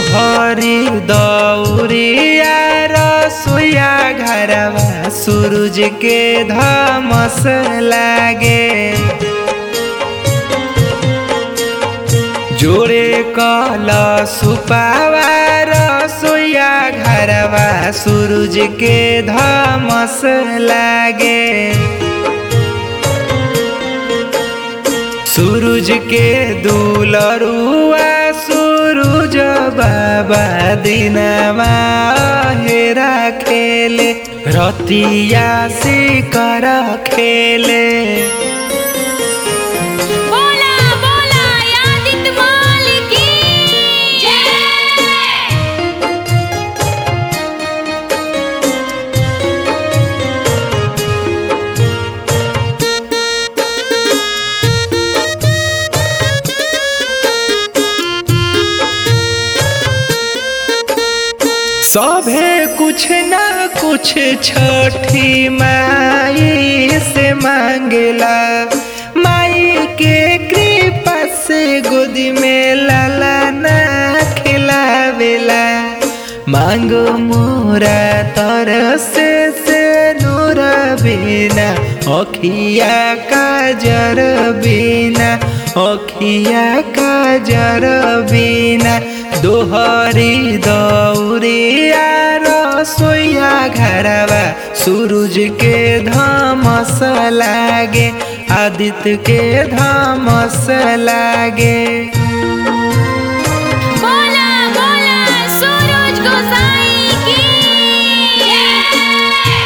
दोहरी दौरिया रसोया घरवा सूरज के धमस लागे जोड़े कल सुपावा रसोया घरवा सूरज के धमस लागे सूरज के दुलरुआ सूरज बाबा दिनमा हेरा खेले रतिया सिकर खेले बोला बोला यादित माल की जय सभे कुछ ना कुछ छठी माई से मांगेला माई के कृपा से गोदी में लाला ना खिलावेला मांगो मोरा तरसे से नूर बिना अखिया काजर बिना अखिया काजर बिना दोहरी दौरिया रसोया घरवा सूरज के धमस लागे आदित्य के धमस लागे बोला बोला सूरज गोसाई की जय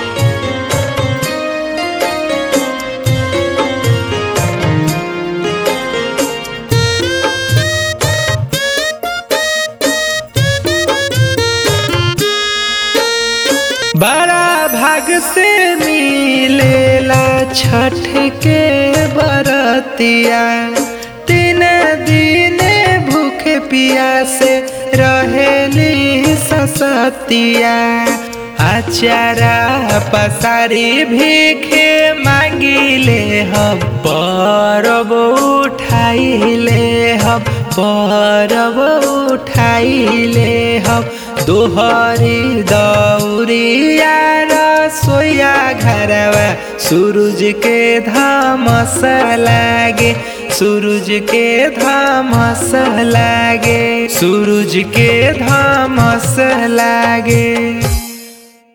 बड़ा भाग से मिलेला छठ के बरतिया तीन दिन भूखे पिया से रहेली ससतिया आचारा पसारी भीखे मांगिले हम परब उठाइले हम परब उठाइले हम दोहरी दौरिया रसोया घरवा सूरज के धमस लागे सूरज के धमस लागे सूरज के धमस लागे